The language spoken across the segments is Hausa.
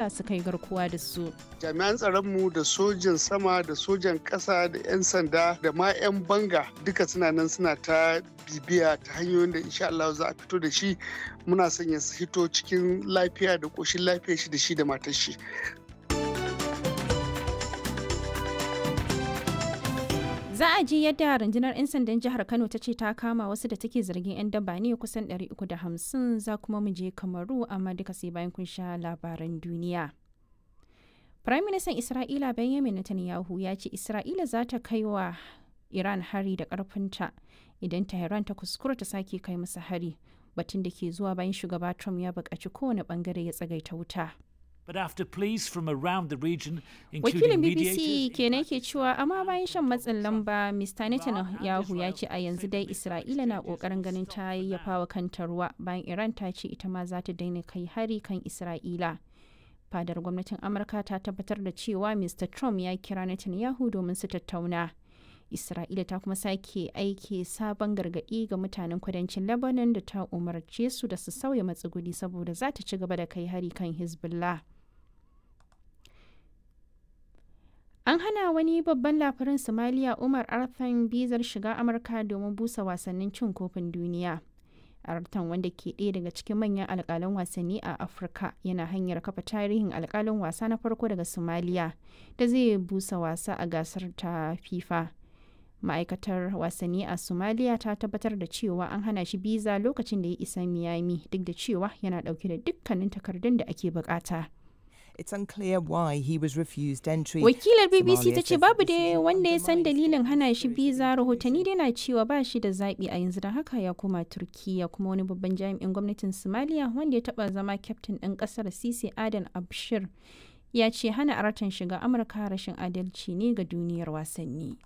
isra'ila suka yi garkuwa da su jami'an tsaronmu da sojan sama da sojan ƙasa da 'yan sanda da ma 'yan banga duka suna nan suna ta bibiya ta hanyoyin da insha Allah za a fito da shi muna son ya hito cikin lafiya da ƙoshin lafiya shi da shi da matar shi Za a ji yadda rundunar 'yan sandan jihar Kano ta ce ta kama wasu da take zargin 'yan daba ne kusan 350 za kuma mu je Kamaru amma duka sai bayan kun sha labaran duniya. Prime Minister Isra'ila Benjamin Netanyahu ya ce Isra'ila za ta kai wa Iran hari da ƙarfinta idan Tehran ta kuskura ta sake kai masa hari batun da ke zuwa bayan shugaba Trump ya buƙaci kowane ɓangare ya tsagaita wuta. But after pleas from around the region, Wakilin including BBC mediators, kenan ke cewa amma bayan shan matsin lamba Mr. Netanyahu ya ce a yanzu dai Isra'ila na kokarin ganin ta yayyafa wa kanta ruwa bayan Iran ta ce ita ma za ta daina kai hari kan Isra'ila. Fadar gwamnatin Amurka ta tabbatar da cewa Mr. Trump ya kira Netanyahu domin su tattauna. Isra'ila ta kuma sake aiki sabon gargaɗi ga mutanen kudancin Lebanon da ta umarce su da su sauya matsuguni saboda za ta ci gaba da kai hari kan Hezbollah. An hana wani babban labarin Somalia Umar Arthan bizar shiga Amurka domin busa wasannin cin kofin duniya. Arthan wanda ke ɗaya daga cikin manyan alƙalan wasanni a Afirka yana hanyar kafa tarihin alƙalin wasa na farko daga Somalia da zai busa wasa a gasar ta FIFA. Ma'aikatar wasanni a Somalia ta tabbatar da cewa an hana shi biza lokacin da ya isa Miami duk da cewa yana ɗauke da dukkanin takardun da ake bukata. It's unclear why he was refused entry. Wakilar BBC Somalia ta ce says babu the decision da wanda ya san undermines dalilin hana shi democracy biza rahotanni dai na cewa ba shi da zaɓi a yanzu da haka ya koma Turkiya kuma wani babban jami'in gwamnatin Somalia wanda ya taɓa zama kyaftin ɗin ƙasar Sisi Adan Abshir ya ce hana aratan shiga Amurka rashin adalci ne ga duniyar wasanni.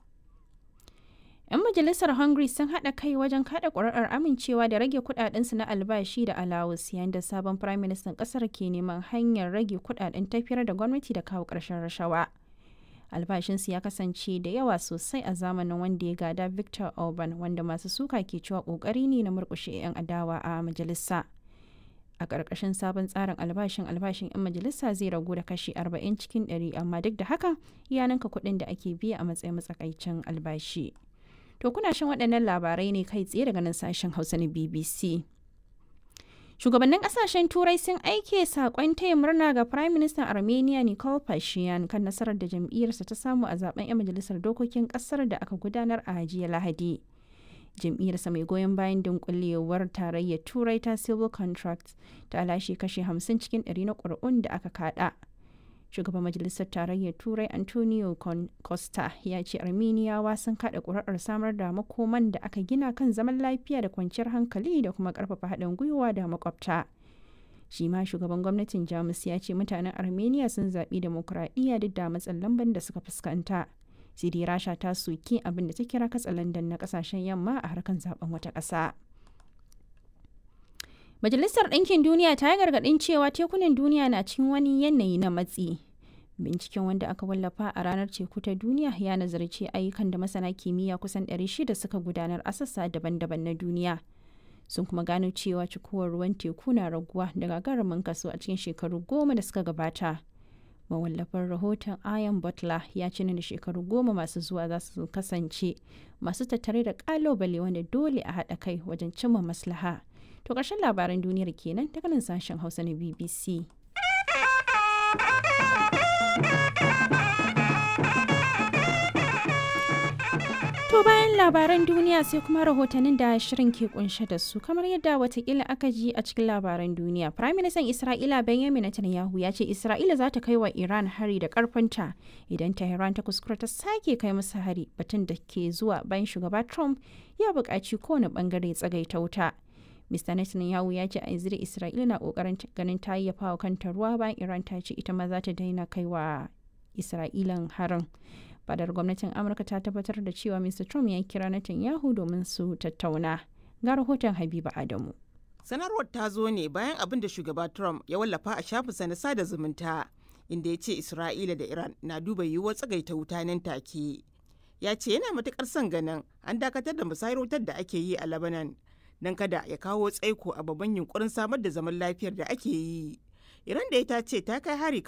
'Yan majalisar Hungary sun haɗa kai wajen kaɗa ƙuri'ar amincewa da rage kuɗaɗensu na albashi da alawus yayin da sabon firaministan ƙasar ke neman hanyar rage kuɗaɗen tafiyar da gwamnati da kawo ƙarshen rashawa. Albashinsu ya kasance da yawa sosai a zamanin wanda ya gada Victor Orban wanda masu suka ke cewa ƙoƙari ne na murƙushe 'yan adawa a majalisa. A ƙarƙashin sabon tsarin albashin albashin 'yan majalisa zai ragu da kashi 40 cikin 100 amma duk da haka ya ninka kuɗin da ake biya a matsayin matsakaicin albashi. To kuna shan waɗannan labarai ne kai tsaye daga nan sashen Hausa na BBC. Shugabannin ƙasashen Turai sun aike saƙon taya murna ga Prime Minister Armenia Nikol Pashinyan kan nasarar da jam'iyyarsa ta samu a zaben 'yan majalisar dokokin ƙasar da aka gudanar a jiya Lahadi. Jam'iyyarsa mai goyon bayan dunkulewar tarayyar Turai ta Civil Contracts ta lashe kashe 50 cikin 100 na ƙuri'un da aka kaɗa. shugaban majalisar tarayyar turai antonio costa ya ce armeniyawa sun kada kuri'ar samar da makoman da aka gina kan zaman lafiya da kwanciyar hankali da kuma karfafa haɗin gwiwa da makwabta shi ma shugaban gwamnatin jamus ya ce mutanen armenia sun zaɓi demokuraɗiyya duk da matsin lamban da suka fuskanta sidi rasha ta soki abin da ta kira katsalandan na ƙasashen yamma a harkan zaben wata ƙasa. Majalisar Ɗinkin Duniya ta yi gargaɗin cewa tekunan duniya na cikin wani yanayi na matsi. Binciken wanda aka wallafa a ranar teku ta duniya ya nazarci ayyukan da masana kimiyya kusan 600 suka gudanar a sassa daban-daban na duniya. Sun kuma gano cewa cikuwar ruwan teku na raguwa da gagarumin kaso a cikin shekaru goma da suka gabata. Mawallafin rahoton Ian Butler ya ce da shekaru goma masu zuwa za su kasance masu tattare da ƙalubale wanda dole a haɗa kai wajen cimma maslaha. To ƙarshen labaran duniyar kenan daga nan sashen Hausa na BBC. To bayan labaran duniya sai kuma rahotannin da shirin ke kunshe da su kamar yadda watakila aka ji a cikin labaran duniya. Prime Minister Isra'ila Benjamin Netanyahu ya ce Isra'ila za ta kai wa Iran hari da karfinta idan Tehran ta kuskura ta sake kai musu hari batun da ke zuwa bayan shugaba Trump ya buƙaci kowane bangare tsagaita wuta. Mr. Netanyahu ya ce a yanzu da Isra'ila na kokarin ganin ta yayyafa wa kanta ruwa bayan Iran ta ce ita ma za ta daina kai wa Isra'ilan harin. Fadar gwamnatin Amurka ta tabbatar da cewa Mr. Trump ya kira Netanyahu domin su tattauna. Ga rahoton Habiba Adamu. Sanarwar ta zo ne bayan abin da shugaba Trump ya wallafa a shafinsa na sada zumunta inda ya ce Isra'ila da Iran na duba yiwuwar tsagaita wuta nan take. Ya ce yana matukar son ganin an dakatar da musayar wutar da ake yi a Lebanon don kada ya kawo tsaiko a babban yunkurin samar da zaman lafiyar da ake yi. Iran da ita ce ta kai hari